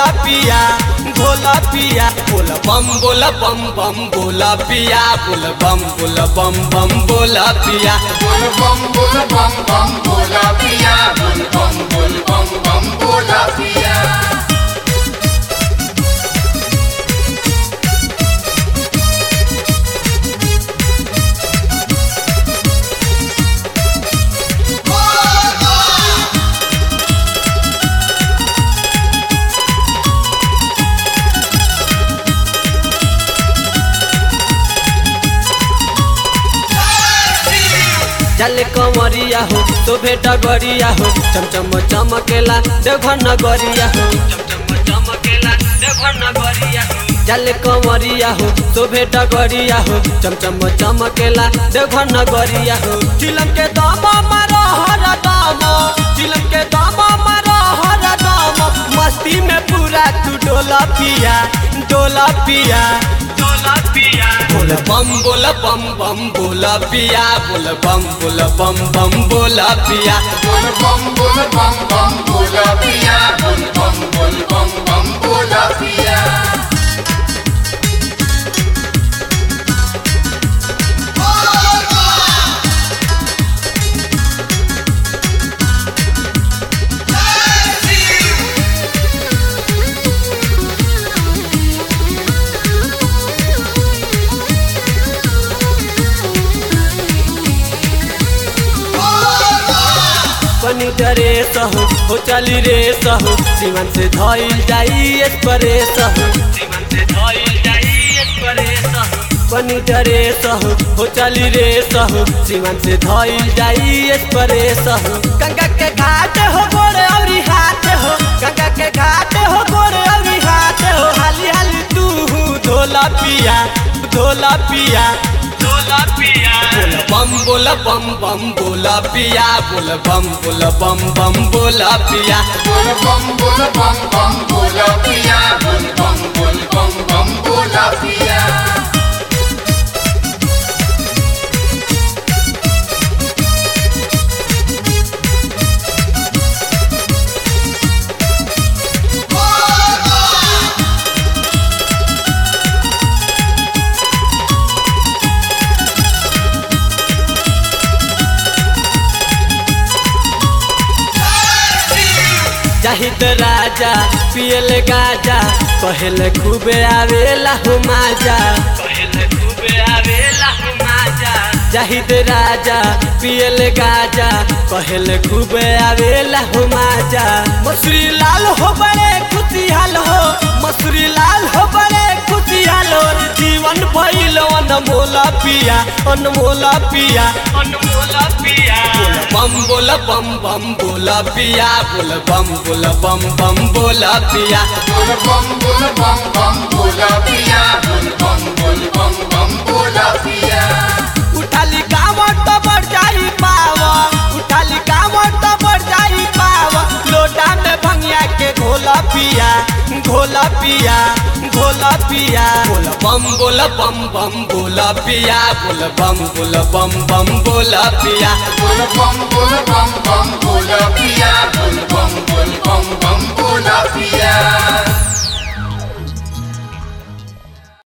घोला पिया घोला पिया बोल बम बोल बम बम बोला पिया बोल बम बोल बम बम बोला पिया बोल बम बोल बम बम बोला पिया बोल बम बोल बम बम बोला पिया चल कंवरिया हो तो भेटा गरिया हो चमचम चमकेला देवघर नगरिया हो चमचम चमकेला देवघर नगरिया हो चल कंवरिया हो तो भेटा गरिया हो चमचम चमकेला देवघर नगरिया हो चिलम के दामा मारो हर दामा चिलम के दामा मारो हर दामा मस्ती में पूरा तू डोला पिया डोला पिया डोला पिया बोल बम बोल बम बम बोला पिया बोल बम बोल बम बम बोला पिया बोल बम बोल बम बम बोला पिया बोल बम बोल बम बम बोला पिया पनी डरे सहु हो चली रे सहु सीमन से धइल जाई एक्सप्रेस सहु सीमन से धइल जाई एक्सप्रेस पनी डरे सहु हो चली रे सहु सीमन से धइल जाई एक्सप्रेस सहु गंगा के घाट हो गोरे औरी हाथ हो गंगा के घाट हो गोरे औरी हाथ हो हाली हाली तू धोला पिया धोला पिया धोला पिया बोल बम बोल बम बम बोला पिया बोल बम बोल बम बम बोला पिया बोल बम बोल बम बम बोला पिया बोल बम बोल बम बम बोला पिया जाहिद राजा पियल गाजा कहल खूबे आवेला हो माजा कहल खूबे आवेला हो माजा जाहिद राजा पियल गाजा कहल खूबे आवेला हो माजा मसूरी लाल हो बड़े खुशिहाल हो मसूरी लाल हो बड़े खुशिहाल हो जीवन भइल अनमोला पिया अनमोला पिया अनमोला पिया बम बोल बम बम बोला पिया बोल बम बोल बम बम बोला पिया बोल बम बोल बम बम बोला पिया बोल बम बोल बम बम बोला पिया उठाली कामर तो बढ़ जाई पावा उठाली कामर तो बढ़ जाई पावा लोटा में भंगिया के घोला पिया घोला पिया घोला पिया बोल बम बोल बम बम बोला पिया बोल बम बोल बम बम बोला पिया बोल बम बोल